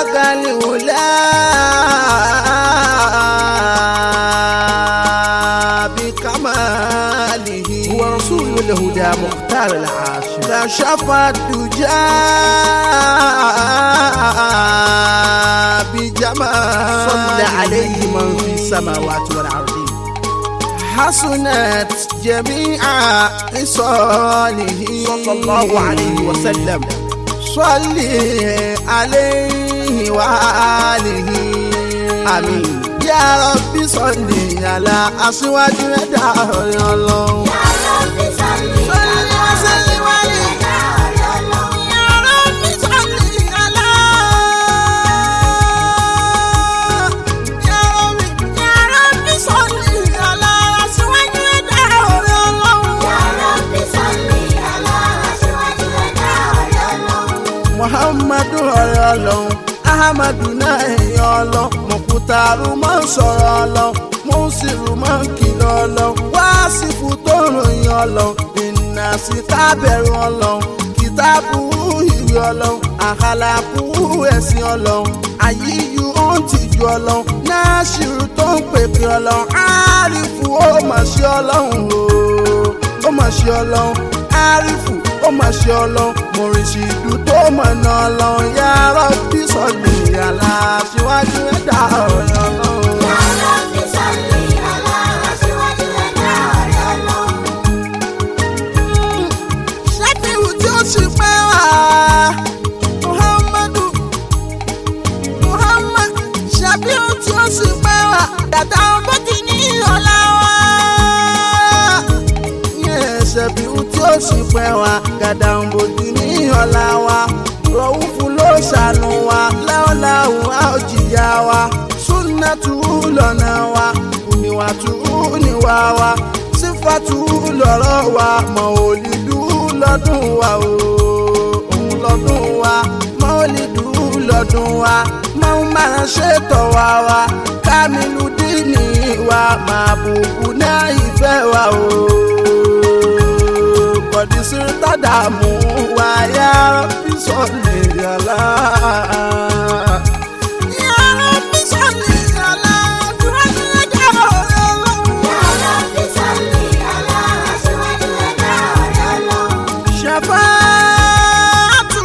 kàlíwùlá بكماله هو رسول الهدى مختار العاشر كشف الدجى بجمال صلى عليه من في السماوات والأرض حسنت جميع خصاله صلى الله عليه وسلم صل عليه وآله آمين يا رب صل على أسواج ẹ̀dá ọ̀rẹ́ ọlọ́run. muhammadu ọ̀rẹ́ ọlọ́run ahamadu náà ẹ̀yìn ọlọ́run mọ̀kútàrú máa ń sọ̀rọ̀ ọlọ́run mùsùlùmí máa ń kìlọ̀ ọlọ́run wáásìfù tó ròyìn ọlọ́run ìnà sí kábẹ̀rù ọlọ́run kìtàbù ìwé ọlọ́run àkàlàkù ẹ̀sìn ọlọ́run àyíyú ó ń tìjú ọlọ́run náṣírù tó ń pèpè ọlọ́run àrífù ó mà ṣe ọlọ́run o ó mà ṣe ọlọ́run àrífù ó mà ṣe ọlọ́run mọ̀rìṣìdù tó mọ̀nà ọlọ́run yàrá bí sọ̀lì àlà síwájú ẹ̀dá ọ̀rẹ́ ọlọ́run. ṣẹ́kìrù tí ó sì pẹ́ wá. muhammadu muhammad ṣàbíù tí ó sì pẹ́ wá. dàda bó ti ní ọ̀la wá. ṣàbíù tí ó sì pẹ́ wá. dàda bó ti ní ọ̀la wá. rọ̀wúfù ló ṣàánú wa. láwùláwù á ò jìyà wa. súnàtù lọ́nà wa. kùnìwàtù níwà wa. sífàtù lọ́rọ̀ wa. mọ̀ òlìdú lọ́dún wa o òun lọ́dún wa mọ́lìdù lọ́dún wa máa ń máa ṣètò wa wa kámílù dínì wa máa bùkù náà ìfẹ́ wa o bọ̀dí sí tàdàmú wa yá bí sọ̀lì yàrá. Yàrá bí sọ̀lì yàrá, dúró ní ẹ̀jẹ̀ ọ̀rẹ́ ọlọ́run. Ṣàfáàtù.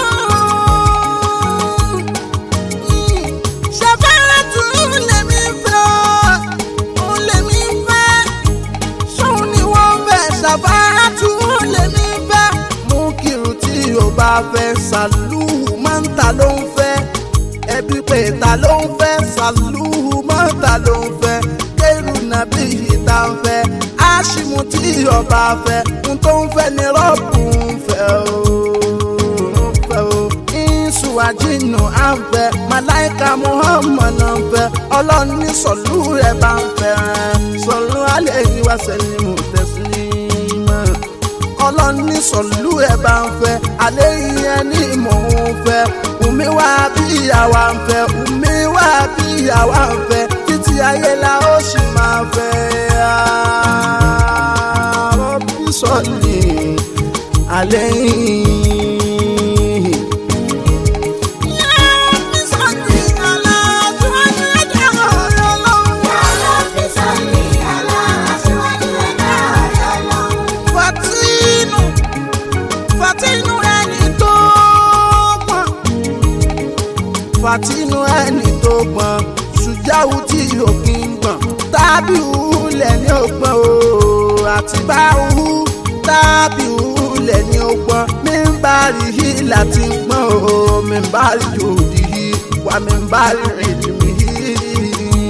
Ṣàfáàtù lèmi fẹ́ ọ́, òun lèmi fẹ́. Ṣóun ni wọ́n fẹ́, ṣàfáàtù lèmi fẹ́. Mú kírun tí o bá fẹ́, sàlúù máa ń ta ló ń fẹ́. Ẹbí pé ta ló ń fẹ́, sàlúù máa ń ta ló ń fẹ́. Kérù nàbí ìta ń fẹ́. Áṣìmù tí ọba fẹ́, n tó ń fẹ́ ni rọ́ọ̀bù ń fẹ́ o. ń fẹ́ o. Ìṣù àjìnà à ń fẹ́, Màláìka Muhammad náà ń fẹ́. Ọlọ́run ní sọ̀lú rẹ̀ bá ń fẹ́. Sọ̀lú alẹ́ ìwà sẹ́yìn mú tẹ̀sí mọ́. Ọlọ́run ní sọ̀lú ẹ̀ bá ń fẹ́. Alẹ́ ìyẹn ní mò ń fẹ́. Ùmí wá bí àwa ń fẹ́. Ùmí wá bí àwa ń fẹ́. Títí ayé la ó sì máa fẹ́. Rọ́bì sọ̀lì alẹ́ yìí. Fatinu, Fatinu ẹni tó gbọ́n. Fatinu ẹni tó gbọ́n. Ṣùjáwù tí òkè ń gbọ̀n. Tábì ulẹ̀ ní ògbọ́n o. Àti bá uhu tábì ulẹ̀ ní ògbọ́n. Mi ń bá rí i láti gbọ́n o. Mi ń bá rí jòdì yìí. Wà mí ń bá rí ìdìmí yìí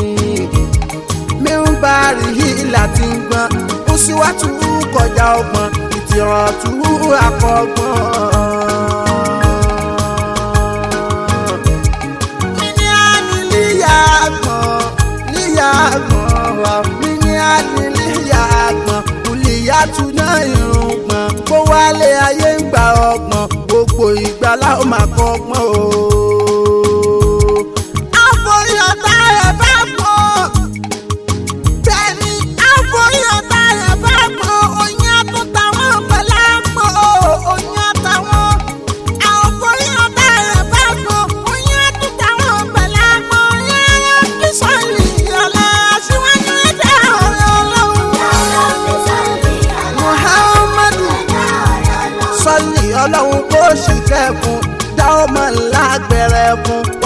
mi ń bá rí i láti gbọ́n ó sì wá tú kọjá ọgbọ́n ìtìràn tú akọgbọ́n. mi ní àní líyà gbọ̀n líyà gbọ̀n wà mí ní àní líyà gbọ̀n kùlìyà tún náà irun gbọ̀n kó wálé ayé ń gba ọgbọ̀n gbogbo ìgbà láwọn máa kọ́ ọgbọ́n o. àfọyọ̀tà ẹ̀ bá pọ̀ bẹ́ẹ̀ni àfọyọ̀tà ẹ̀ bá pọ̀ oyin àtúntàwọn pẹ̀lú àpò oyin àtàwọn àfọyọ̀tà ẹ̀ bá pọ̀ oyin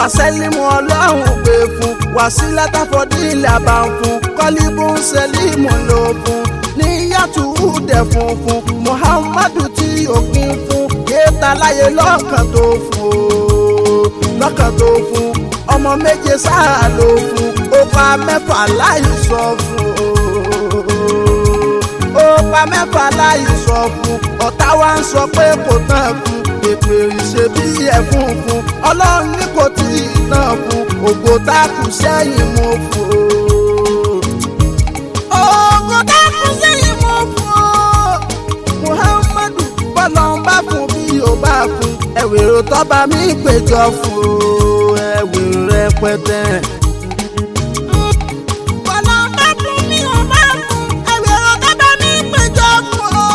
wàsálímù ọlọ́run gbé fún wàsílà táfọ́dí ilẹ̀ bá ń fún kọ́líbù sẹ́límù ló fún níyàtú dẹ̀ funfun muhammadu tí òpin fún kéèta láyé lọ́kàn tó fún o lọ́kàn tó fún ọmọ méje sáà ló fún ó pa mẹ́fà láì sọ fún o ó pa mẹ́fà láì sọ fún ọ̀tá wa ń sọ pé kò tán fún èpè ìṣe bí ẹ̀fún fún ọlọ́run ní kò tí ì tán fún ògo tá a kù sẹ́yìn mo fún o. ògo tá a kù sẹ́yìn mo fún o. muhammadu bọ́lá ń bá fún bí o bá fún ẹ̀wèrò tọ́ba mi péjọ fún o ẹ̀wèrò rẹpẹtẹ. bọ́lá ń bá fún bí o bá fún ẹ̀wèrò tọ́ba mi péjọ fún o.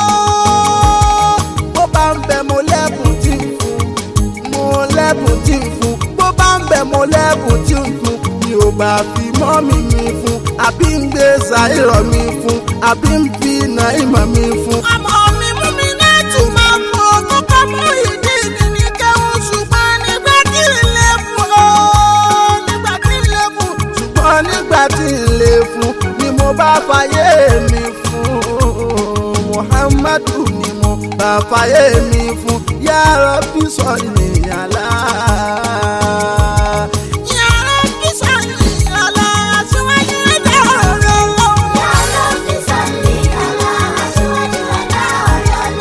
bó bá ń bẹ mo lẹ́bùn tí ń fún mo lẹ́bùn tí ń fún bó bá ń bẹ mo lẹ́bùn tí ń fún mi ò bá fi mọ́mì mi fún àbí ń gbé ṣàìrọ̀ mi fún àbí ń fi nàìmọ̀ mi fún. ọmọ mi mú mi náà tún máa fún ogún ká mú ìdí ìdí kẹ́hún ṣùgbọ́n nígbà tí ń lè fún o nígbà tí ń lè fún. ṣùgbọ́n nígbà tí ń lè fún ni mo bá fàyè mi fún muhammadu ni mo bá fàyè mi fún yàrá bí sọ ìyàlá. yàrá bí sọ ìyàlá síwájú ẹ̀dá ọ̀rọ̀ lọ́wọ́. Ya Rabbi salli ala aṣíwájú ẹ̀dá ọ̀rọ̀ lọ.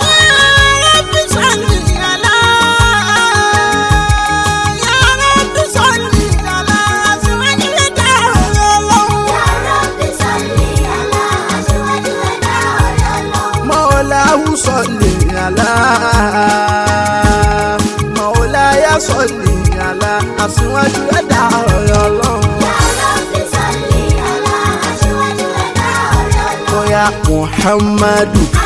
Ya Rabbi salli ala aṣíwájú ẹ̀dá ọ̀rọ̀ lọ. Mọ́láhù sọ̀lì àlá. Mọ́láyà sọ̀lì àlá. Àṣìwájú ẹ̀dá ọ̀rọ̀ ọlọ́run. Ya Rabbi salli ala aṣíwájú ẹ̀dá ọ̀rọ̀ lọ. Bóyá Muhammadu